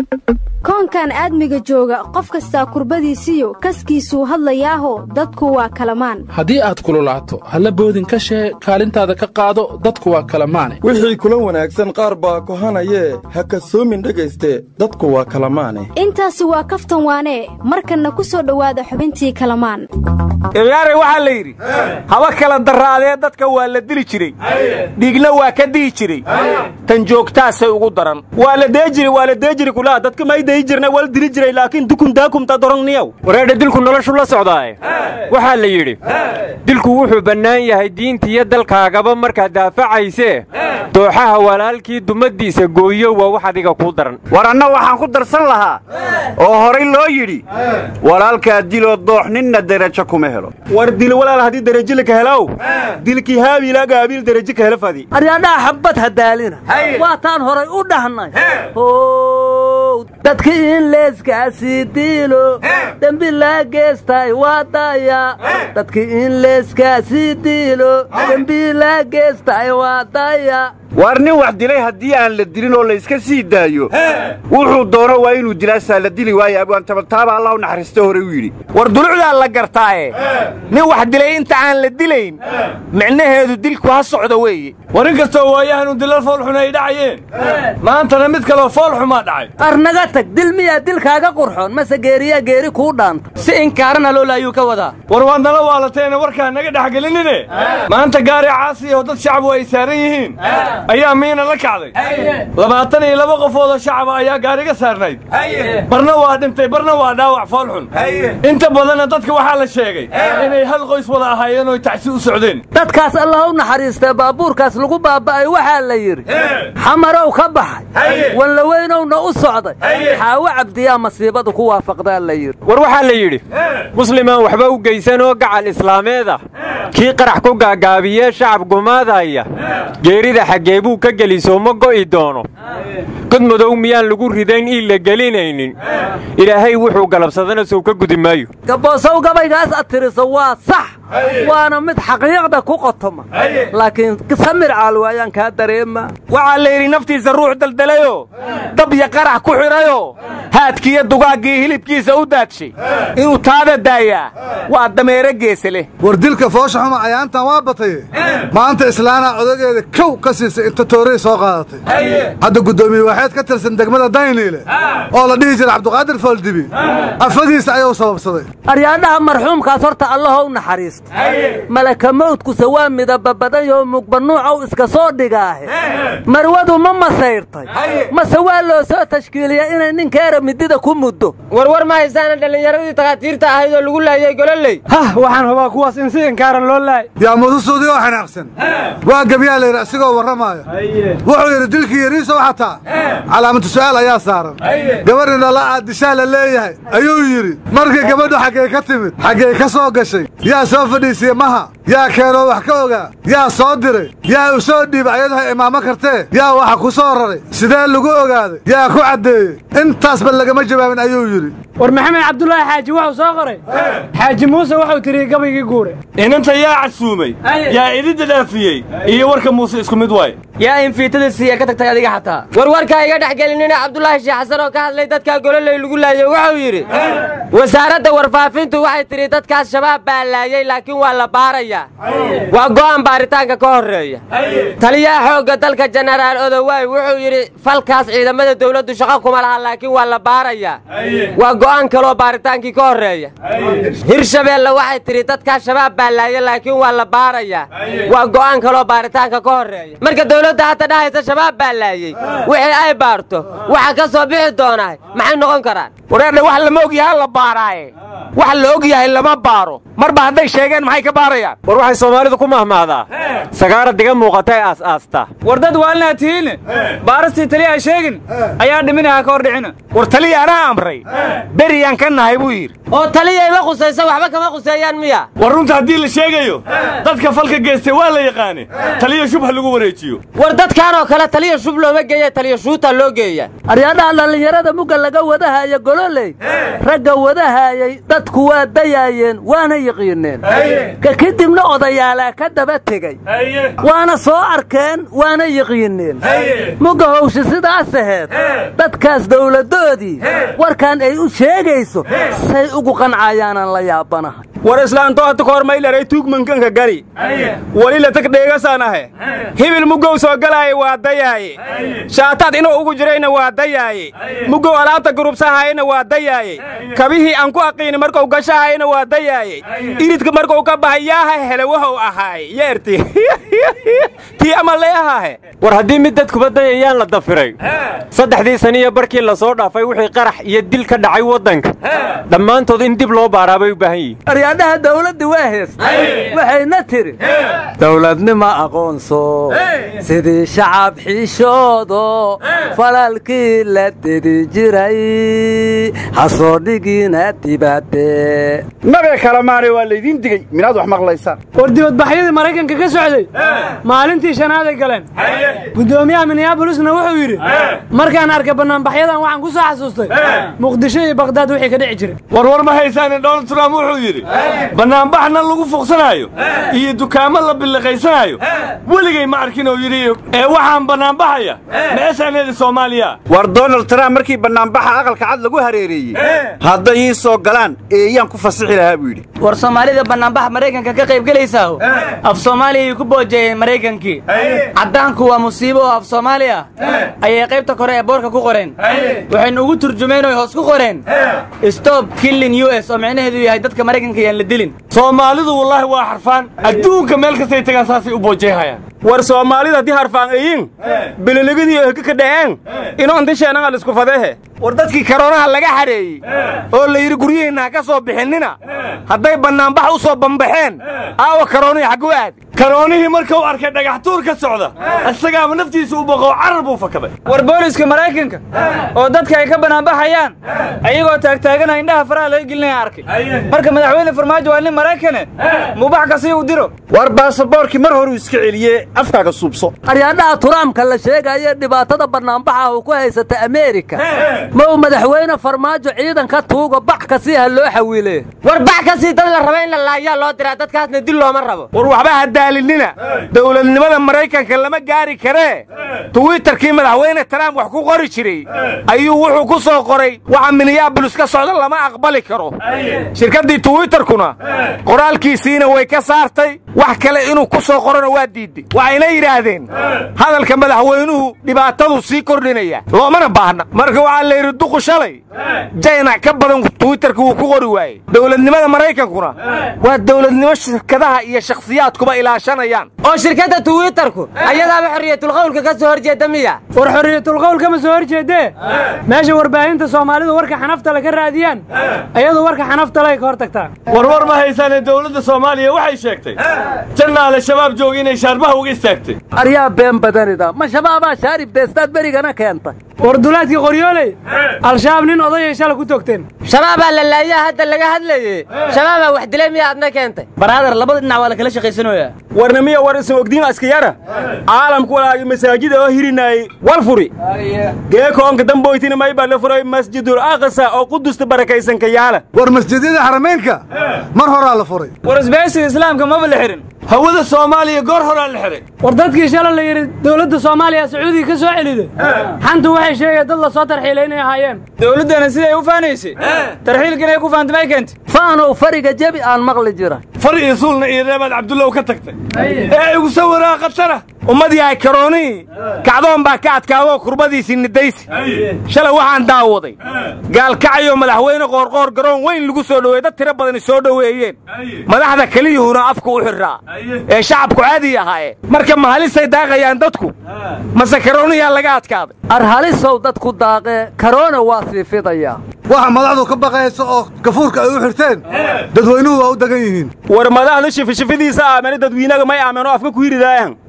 koonkan aadmiga jooga qof kastaa kurbadiisiyo kaskiisuu hadlayaaho dadku waa kalamaan haddii aad kululaato halla boodin ka shee kaalintaada ka qaado dadku waa kalamaane wixii kula wanaagsan qaar baa kohanayee ha kasoomin dhegayste dadku waa kalamaane intaasi waa kaftan waanee markanna ku soo dhowaada xubintii kalamaan ibyaare waxaa la yidhi haba kala darraadee dadka waa la dili jiray dhiigna waa ka dihi jiray tan joogtaasay ugu daran waa la dee jiri waa la dee jiri kulaa dadka may dayi jirna waa la dili jiray laakiin dukun daakumta dorongniyow wareedha dilku noloshu la socdaaye waxaa la yidhi dilku wuxuu bannaan yahay diintiiyo dalkaagaba markaad daafacaysee dooxaha walaalkii dumaddiisa gooyo waa wax adiga kuu daran war anna waxaan ku darsan lahaa oo horay loo yidhi walaalkaa diloo doox ninna derajo kuma helo war dil walaal haddii derajo laka helow dilkii haabiilaaga haabiil derajo ka helo fadi aryadhaha xabbad hadaalina waataan horay u dhahnay how dadkii in leeskaasii diilo dembi laa geestay waa daya dadkii in leeskaasii diilo dembi laa geestay waa daya waar nin wax dilay haddii aan la dilin oo layska sii daayo wuxuu doono waa inuu dilaasaa la dili waaye abwaantabataaba allah u naxariisto horey u yidhi war dulucdaa la gartaaye nin wax dilay inta aan la dilayn micnaheedu dilku ha socdo weeye war in kastoo waayahanu dilal foolxun ay dhacayeen maantana mid kaloo foolxumaa dhacay arnaga tag dil miyaa dilkaaga qurxoon mase geeriyaa geeri kuu dhaanta si inkaarana loola ayuu ka wadaa war waad nala waalateena warkaa naga dhexgelinine maanta gaari caasi oo dad shacbu ay saaran yihiin ayaa miina la kacday labaatan iyo laba qofoodoo shacaba ayaa gaariga saarnayd barna waa dhintay barna waa dhaawac foolxun inta badanna dadka waxaa la sheegay inay hal qoys wada ahaayeen oo tacsi u socdeen dadkaas allah u naxariistee baabuurkaas lagu baaba'ay waxaa la yidhi xamarow ka baxay wanlaweynowna u socday xaawo cabdiyaa masiibadu ku waafaqdaa la yidhi war waxaa la yidhi muslimaan waxba u geysanoo gacal islaameed ah kii qarax ku gaagaabiyee shacab gumaadaya geerida xaggee buu ka geliso ma go'i doono god madow miyaan lagu ridayn in la gelinaynin ilaahay wuxuu galabsadana sow ka gudi maayo gaboosow gabaygaas ad tiriso waa sax waana mid xaqiiqda ku qotoma laakiin samir caalwaayaan kaa dareema waxaa la yidhi naftiisa ruux daldalayoo dabya qarax ku xidhayoo haadkiiyo dugaaggii hilibkiisa u daadshay inuu taada daayaa waa dameero geese leh war dilka foosha xuma cayaantan waa bataye maanta islaanaa odageeda kow ka siisay inta tooray soo qaadatay hadda guddoomiye waxayd ka tirsan degmada dayniile oo la dhihi jira cabduqaadir fooldibi afadiisa ayuu sababsaday aryaadhaha marxuumkaas horta allahow naxariista malaka mawdkuse waa midaba badanyoo mugbanuucow iska soo dhigaahe marwadu ma masayrtay mase waa loo soo tashkiiliya inay ninkeera midida ku muddo warwar ma haysaana dhallinyaradii takhaatiirta ahayd oo lagu laayay gololey hah waxaan hubaa kuwaas in si inkaaran loo laay yaa mudusuudii oo xanaaqsan waa gebyaa layidhi asigoo warramaaya wuxuu yidhi dilkii yariisow xataa calaamatu su'aal ayaa saaran gabadhi dhala aad dishaa la leeyahay ayuu yidhi markii gabadhu xaggay ka timid xaggay ka soo gashay yaa soo fadhiisiye maha yaa keenoo wax ka ogaa yaa soo diray yaa u soo dhiiba ayadaha imaamo kartee yaa waxa ku soo raray sidee lagu ogaaday yaa ku caddeeyey intaasba lagama jawaabin ayuu yidhi war maxamed cabdulaahi xaaji wuxuu soo qoray xaaji muuse wuxuu tiriyey gabaygii guure inanta yaa casuumay yaa idinda dhaafiyey iyo warka muuse isku mid waay yaa infiitada siiya ka tagtay adiga xataa warwarkaa iga dhex gelinina cabdulaahi sheekh xasan oo ka hadlay dadkaa gololey lagu laayay wuxuu yidhi wasaaradda warfaafintu waxay tidhi dadkaas shabaab baa laayey laakiin waa la baarayaa waa go'aan baaritaanka ka horreeya taliyaha xoogga dalka jenaraal odowaay wuxuu yidhi falkaas ciidamada dawladdu shaqo kuma laha laakiin waa la baarayaa waa go'aan kaloo baaritaankii ka horreeya hirshabeelle waxay tidhi dadkaas shabaab baa laayay laakiin waa la baarayaa waa go'aan kaloo baaritaanka ka horreeya marka dawladda hadda dhahaysa shabaab baa laayey wixii ay baarto waxa ka soo bixi doonaa maxay noqon karaan wareerdhe wax lama og yahay la baaraaye wax la og yahay lama baaro marba hadday sheegeen maxay ka baarayaan war waxay soomaalidu ku mahmahdaa sagaara diga muuqatay aas-aasta war dad waalnaa tihiine baarastii taliya ha sheegin ayaa dhiminaha ka hor dhicina war taliya anaa amray beriyaan ka nahay buu yidhi oo taliyayma khusayso waxba kama khuseeyaan miya war runta haddii la sheegayo dadka falka geystay waa la yaqaane taliya shub ha lagu wareejiyo war dadkaanoo kale taliya shub looma geeya taliya shuuta loo geeya aryaadhaha dhallinyarada mugga laga wadahaya gololey ragga wadahayay dadku waa dayaayeen waana yiqiineen ka kadibna odayaalaa ka daba tegey waana soo arkeen waana yiqiineen mugga howsha sidaas aheed dadkaas dawladdoodii warkan ay u sheegayso say ugu qancayaanaan la yaabanahay war islaanto hata kahor maylaray tuugmankanka gari weli latag dheegasaanahe hibil muggow soo galaaye waa dayaaye shaataad inuu ugu jirayna waa dayaaye muggow alaabta gurubsahayna waa dayaaye kabihii aan ku aqiini markuu gashahayna waa dayaaye iridka markuu ka bahay yaaha hele wuxuu ahaaye yeerti tii ama leehahe war haddii mid dadkuba dayayaan la dafiray saddexdii saniya barkii la soo dhaafay wixii qarax iyo dil ka dhacay waddanka dhammaantood in dib loo baaraa bay u baahan yihiin aryaadhaha dawladda waa heestay waxayna tidhi dawladnima aqoonso sidii shacab xiishoodo falalkii la dedi jiray ha soo dhigina dibadde nabe kale maane waa laydiin digey minaad wax maqlaysaan war dibadbaxyadii maraykanka ka socday maalintii shanaaday galeen guddoomiyaha minneabolisna wuxuu yidhi markaan arkay bannaanbaxyadan waxaan ku soo xasuustay muqdisho iyo bakdaad wixii ka dhici jiray warwar ma haysaane donald trump wuxuu yidhi bannaanbaxna lagu fuqsanaayo iyo dukaamo la billiqaysanaayo weligay ma arkin oo yidhi ee waxaan bannaanbaxaya meesaaneeda soomaaliya war donald trump markii bannaanbaxa aqalka cad lagu hareereeyey hadday ii soo galaan eeyaan ku fasixi lahaa buu yidhi war soomaalida bannaanbaxa maraykanka ka qayb gelaysaaho af soomaaliyay ku boojeeyeen maraykankii caddaanku waa musiibo oo af soomaali ah ayay qaybta kore ee boorka ku qoreen waxaynu ugu turjumeen oy hoos ku qoreen stop killin u s oo micnaheedu yahay dadka maraykanka yaan la dilin soomaalidu wallaahi waa xarfaan adduunka meel kastay tagaan saasay u boojeehayaan war soomaalida haddii harfaan eyin bililigidii heka ka dhaceen inoontisheennanga lisku fadeehe war dadkii karoonaha laga xadheeyey oo la yidhi guryihiinna ha ka soo bixinina hadday bannaanbax u soo bambaxeen aawa karoonihii xaggu aad karoonihii markuu arkay dhagaxtuur ka socda isagaaba naftiisa u baqoo carar buu fakaday war booliska maraykanka oo dadka ay ka bannaanbaxayaan ayagoo taagtaagana indhaha faraha laga gelinaya arkay marka madaxweyne farmaajo waa nin maraykane mubax kasii u diro war baasaboorkii mar horuu iska celiye afkaaga suubso aryaadhaha turaamka la sheegaya dhibaatada bannaanbaxa uu ku haysata ameerika ma uu madaxweyne farmaajo ciidanka tuuga bax kasii ha loo xawiile war bax kasii dad la raba in la laayaa loo diraa dadkaasna dil looma rabo war waxba ha daalinina dowladnimada maraykanka lama gaari karee twitterkii madaxweyne trump wax ku qori jiray ayuu wuxuu ku soo qoray waxa minneabolis ka socda lama aqbali karo shirkaddii twitterkuna qoraalkiisiina way ka saartay wax kale inuu ku soo qorona waa diidday waxayna yidhaahdeen hadalka madaxweynuhu dhibaatadu sii kordhinaya loomana baahna marka waxaa la yidhi duqu shalay jaynac ka badan twitterka wuu ku qori waayey dowladnimada maraykankuna waa dowladnimo shirkadaha iyo shakhsiyaadkuba ilaashanayaan oo shirkadda twitterku ayadaaba xorriyatulqawlka ka soo horjeeda miya war xorriyatulqawl kama soo hor jeedee meesha warbaahinta soomaalidu warka xanaftale ka raadiyaan ayadu warka xanaftale ka hor tagtaa warwar ma haysaane dowladda soomaaliya waxay sheegtay jannaale shabaab jooga inay shaarbaha uga istaagtay aryaa been badanida ma shabaabaa shaarib deestaad berigana keentay war dulaadkii qoryooley al-shabaab nin odayay shala ku togteen shabaabaa la laayaa hadda laga hadlayey shabaabaa wax dilay miya adna keentay baraadar labada dhinac waa la kala shaqaysanayaa warna miya war isan ogdiin askayara caalamku walaagi masaajida oo hirinaayey wal furi geekoonka damboytina maybaa la furay masjidul aqsa oo qudusta barakaysanka yaala war masjidyada xarameynka mar horaa la furay war isbahaysiga islaamka maba la xihin hawada soomaaliya goor horaa la xihay war dadkii shala la yidhi dowladda soomaaliya sacuudiga ka soo celiday xantu waxay sheegeen dad la soo tarxiilay inay ahaayeen dowladdana siday u faanaysay tarxiilka inay ku faantay may keentay faanow fariga jebi aan maqli jira far iyo suulna iyo reebaad cabdullow ka tagtay ee igu sawiraa khatara ummad yahay karoonihii kacdoon baa ka adkaadoo kurbadiisii nidaysi shalay waxaan daawaday gaalkacayoo madaxweyne qoorqoor garoon weyn lagu soo dhoweey dad tiro badani soo dhoweeyeen madaxda keliyuhuna afka u xirraa ee shacabku caadi ahaaye marka ma halisay daaqayaan dadku mase karooniyaa laga adkaaday arhalisow dadku daaqee karoona waa sii fidayaa waxa madaxdu ka baqaysa oo gafuurka ay u xirteen dadweynuhu waa u degan yihiin war madaxda shifishifidiisa aamane dadwiinaga may aameen oo afka ku hiridaayan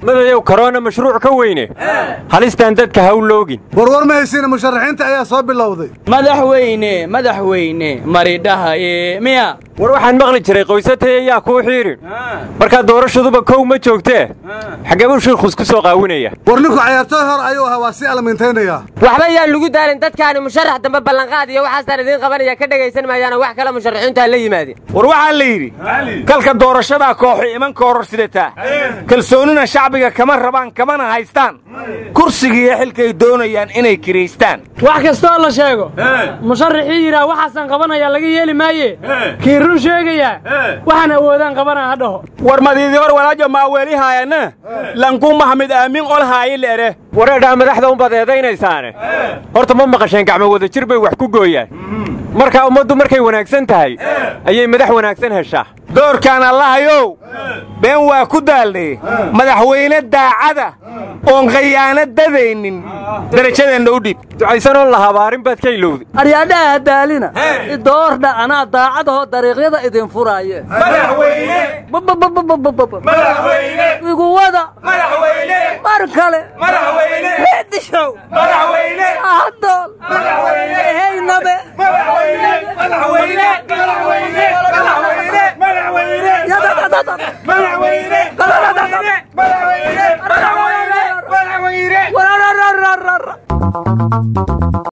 madayow korona mashruuc ka weyne halistaan dadka ha u loogin warwar ma haysiina musharaxiinta ayaa soo bilowday madaxweyne madaxweyne maridhahaye miya war waxaan maqli jiray qoysatay ayaa kuu xiidhin markaa doorashaduba kow ma joogtee xaggee buu shiikhus ku soo qaawinaya war ninku cayaartooy hor ayuu ahaa waa si alamiintaynayaa waxba yaan lagu daalin dadkaani musharax dambe ballanqaad iyo waxaasaan idiin qabanaya ka dhegaysan maayaana wax kale musharaxiintu ha la yimaadeen war waxaa la yidhi kalka doorashadaa kooxu iman ka hor sidataa kalsoonina shacbiga kama rabaan kamana haystaan kursigiiyo xilkay doonayaan inay kiraystaan wax kastoo la sheego musharaxii yidhaah waxaasaan qabanayaa laga yeeli maaye kii run sheegayaa waxaan awoodaan qabanaa ha dhaho war madiidii hor walaajo maaweelihaayana lankuu maxmed aamin olhaayi leere wareedhaa madaxda umbaad eedaynaysaane horta ma maqasheen gacmo wadajir bay wax ku gooyaan markaa ummaddu markay wanaagsan tahay ayay madax wanaagsan heshaa doorkaan allahayow been waa ku daalnay madaxweyne daacada oon khayaano dadaynin darajadeenna u dhiib ducaysanoon la habaarin baad ka ilowday aryaadhaha daalina idoordha anaa daacadahoo dariiqyada idin furaaye iguwada mar kale xidishow hadool